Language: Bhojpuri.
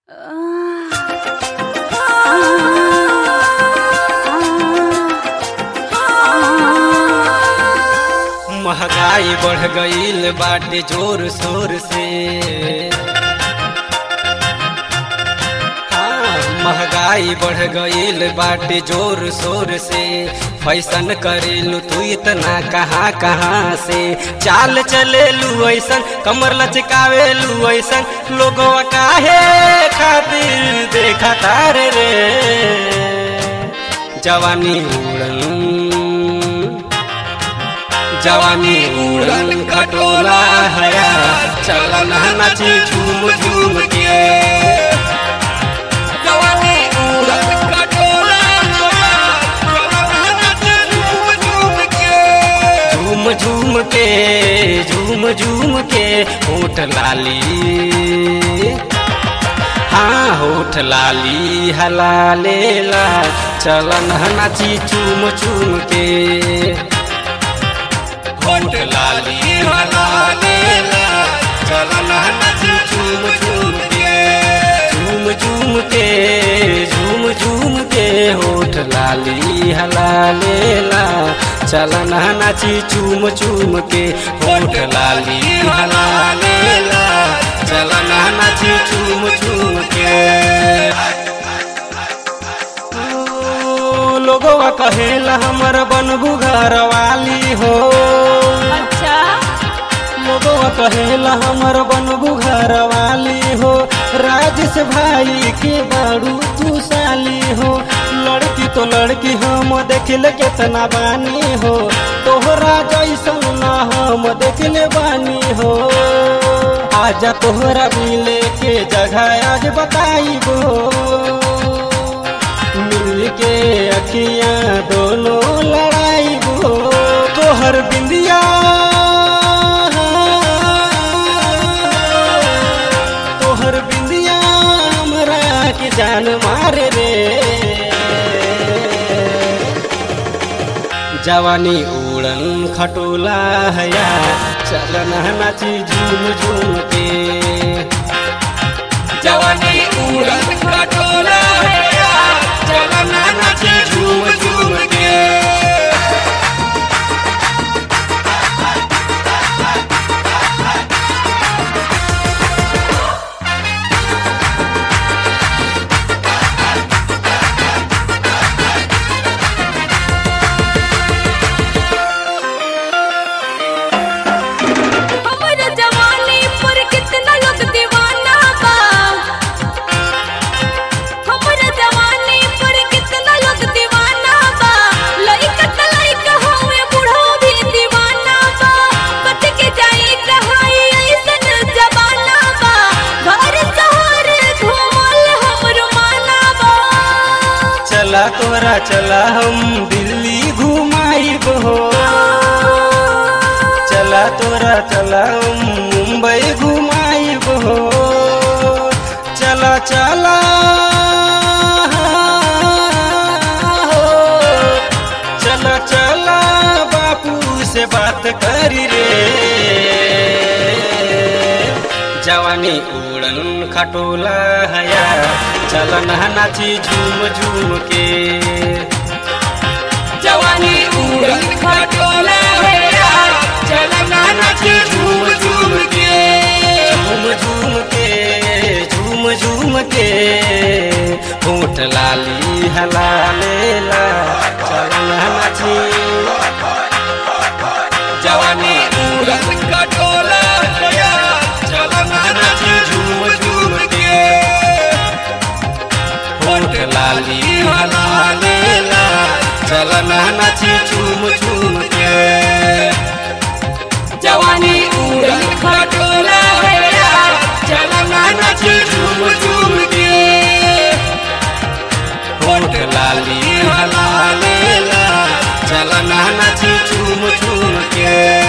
महंगाई बढ़ गईल बाटे जोर शोर से हाँ, महंगाई बढ़ गईल बाटे जोर शोर से फैसन करेलू तू इतना कहाँ कहाँ से चाल चलेलू ऐसन कमर लचकावेलू ऐसन लोगवा काहे खातिर देखा तारे रे जवानी उड़न जवानी उड़न खटोला हया चलन नाची झूम झूम के जवानी उड़न खटोला हया, चलन नाची झूम झूम के। झूम झूम के झूम झूम के होठ लाली हाँ होठ लाली हला लेला चलन नाची चूम चूम के होठ लाली हला लेला चलन नाची चूम चूम के झूम झूम के झूम झूम के होठ लाली हला लेला चलन नाची चूम चूम के होठ लाली हला लेला चलन नाची चूम चूम के ओ, लोगवा कहेला हमर बनबू घर वाली हो अच्छा लोगवा कहेला हमर बनबू घर वाली हो राजेश भाई के बारू तू साली हो लड़की तो लड़की हम देखले केतना बानी हो तोहरा जैसन ना हम देखले बानी हो आजा तोहरा मिले के जगह आज बताइबो मिल के अखियां दोनों लड़ाइबो तोहर बिंदिया तोहर बिंदिया हमरा के जान मारे रे जवानी उड़न खटोला हया चलन नाची झूम झूम के जवानी उड़न खटोला हया, चलन नाची झूम झूम के। हमर जवानी पर कितना लोग दीवाना बा हमर जवानी पर कितना लोग दीवाना बा लइका त लइका होवे बूढ़ो भी दीवाना बा बच के जाई कहाई ऐसन जमाना बा घर शहर घूमल हमर माना बा चला तोरा चला हम दिल्ली घुमाइब हो चला तोरा चला हम मुंबई घुमाइब हो चला चला हो चला चला बापू से बात करी रे जवानी उड़न खटोला हया चलन नाची झूम झूम के जवानी उड़न खटोला हया, चलन नाची झूम झूम के। झूम झूम के झूम झूम के होठ लाली हला लेला चलन नाची जवानी उड़न खटोला हया, चलन नाची झूम झूम के। होठ लाली हला लेला चलन नाची झूम झूम के जवानी उड़न खटोला हया, चलन नाची झूम झूम के। होठ लाली हला लेला चलन नाची झूम झूम के